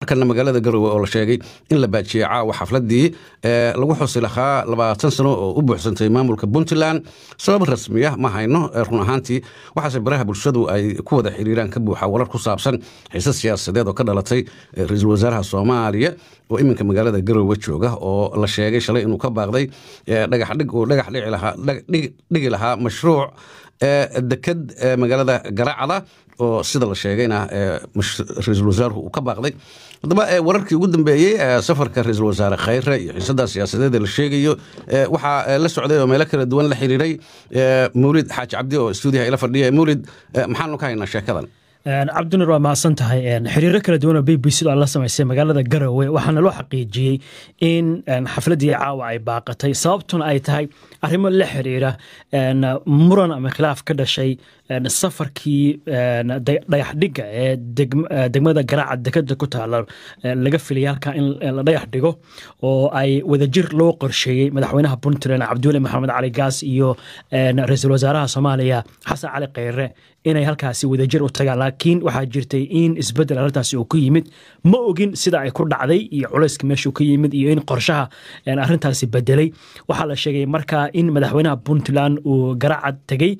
markana magaalada garowe oo la sheegay in la baajiyey caawa xafladii lagu xusi lahaa labaatan sano oo u buuxsantay maamulka puntland sabab rasmiya ma hayno run ahaantii waxaase baraha bulshadu ay ku wada xiriiraan ka buuxa warar ku saabsan xiise siyaasadeed oo ka dhalatay ra-iisul wasaaraha soomaaliya oo iminka magaalada garowe jooga oo la sheegay shalay inuu ka baaqday dhagaxdhig uu dhagax dhigi lahaa mashruuc deked magaalada garacda oo sida la sheegayna ra-iisul wasaaruhu uu ka baaqday haddaba wararkii ugu dambeeyey safarka ra-iisul wasaare khayre iyo xiisada siyaasadeed ee la sheegayo waxaa la socday oo meelo kala duwan la xiriiray mawlid xaaji cabdi oo stuudiyaha ila fadhiya mawlid maxaanu ka haynaa sheekadan cabdinur waa mahadsan tahay xiriiro kala duwan oo b b c la samaysay magaalada garowe waxaana loo xaqiijiyey in xafladii caawa ay baaqatay sababtuna ay tahay arrimo la xiriira muran ama khilaaf ka dhashay safarkii dhagaxdhiga ee degmada garaaca dekada ku taala laga filaya halkaa in la dhagax dhigo oo ay wadajir loo qorsheeyey madaxweynaha puntland cabdiweli maxamed cali gaas iyo ra-iisul wasaaraha soomaaliya xasan cali kheyre inay halkaasi wadajir u tagaan laakiin waxaa jirtay in isbedel arrintaasi uu ku yimid ma ogin sida ay ku dhacday iyo culayska meeshuu ka yimid iyo in qorshaha arrintaasi bedelay waxaa la sheegay markaa in madaxweynaha puntland uu garacad tegey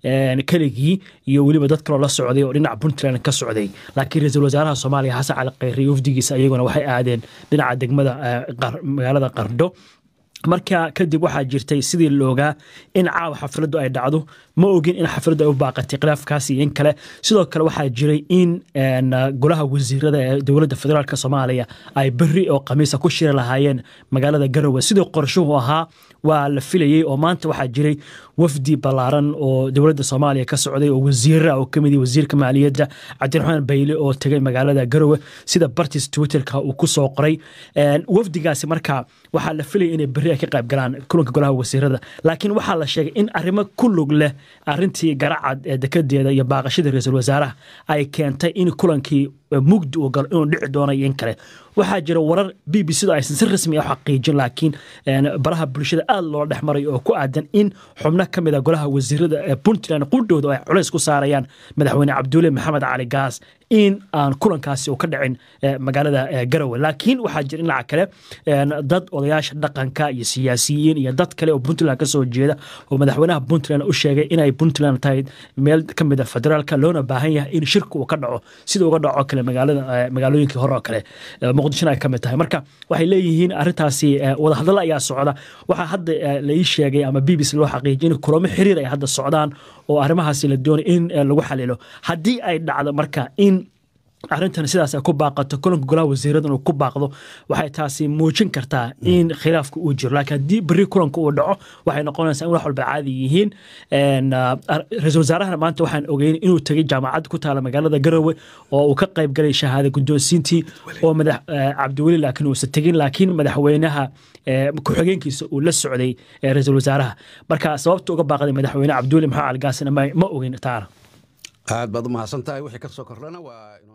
keligii iyo weliba dad kaloo la socday oo dhinaca puntland ka socday laakiin ra-iisul wasaaraha soomaaliya xasan cali kheyre iyo wafdigiisa iyaguna waxay aadeen dhinaca degmada magaalada qardho marka kadib waxaa jirtay sidii loogaa in caawa xafladdu ay dhacdo ma ogin in xafladdu ay u baaqatay khilaafkaas iyo in kale sidoo kale waxaa jiray in golaha wasiirada ee dowladda federaalk soomaaliya ay beri oo khamiisa ku shiri lahaayeen magaalada garowe sidii qorshuhu ahaa waa la filayey oo maanta waxaa jiray wafdi ballaaran oo dowladda soomaaliya ka socday oo wasiira oo kamid wasiirka maaliyadda cabdiraxmaan bayle oo tegay magaalada garowe sida bartis twitterka uu ku soo qoray wafdigaasi marka waxaa la filayay inay beri ay ka qayb galaan kulanka golaha wasiirada laakiin waxaa la sheegay in arrimo ku lug leh arrintii garacad ee dekedeeda iyo baaqashadii ra-iisul wasaaraha ay keentay in kulankii mugdi uu galo inuu dhici doono iyo in kale waxaa jira warar b b c du aysan si rasmi ah u xaqiijin laakiin baraha bulshada aada loo dhex maray oo ku aadan in xubno ka mid a golaha wasiirada ee puntland qudhooda ay culays ku saarayaan madaxweyne cabdulle maxamed cali gaas in aan kulankaasi uu ka dhicin magaalada garowe laakiin waxaa jira dhinaca kale dad odayaasha dhaqanka iyo siyaasiyiin iyo dad kale oo puntland ka soo jeeda oo madaxweynaha puntland u sheegay inay puntland tahay meel ka mid a federaalka loona baahan yahay in shirka uu ka dhaco sida uga dhaco kale magaalada magaalooyinkii hore oo kale muqdishona ay ka mid tahay marka waxay leeyihiin arrintaasi wadahadalla ayaa socda waxaa hadda la ii sheegay ama b b c loo xaqiijiyay in kulamo xiriir ay hadda socdaan oo arrimahaasi la doonay in lagu xalilo haddii ay dhacdo marka in arrintan sidaas ay ku baaqato kulanka golaha wasiiradan uu ku baaqdo waxay taasi muujin kartaa in khilaafka uu jiro laakiin haddii beri kulanka uu dhaco waxay noqonaysaa in wax walba caadi yihiin ra-iisul wasaarahana maanta waxaan ogeyn inuu tegay jaamacad ku taala magaalada garowe oo uu ka qayb galay shahaada guddoonsiintii oo madax cabdiweli laakiin uusan tegin laakiin madaxweynaha ku-xigeenkiisa uu la socday ra-iisul wasaaraha marka sababta uga baaqday madaxweyne cabdiweli maxamed cali gaasina ma ogeyn taana aad baad u mahadsan tahay wixii ka soo kordhana waa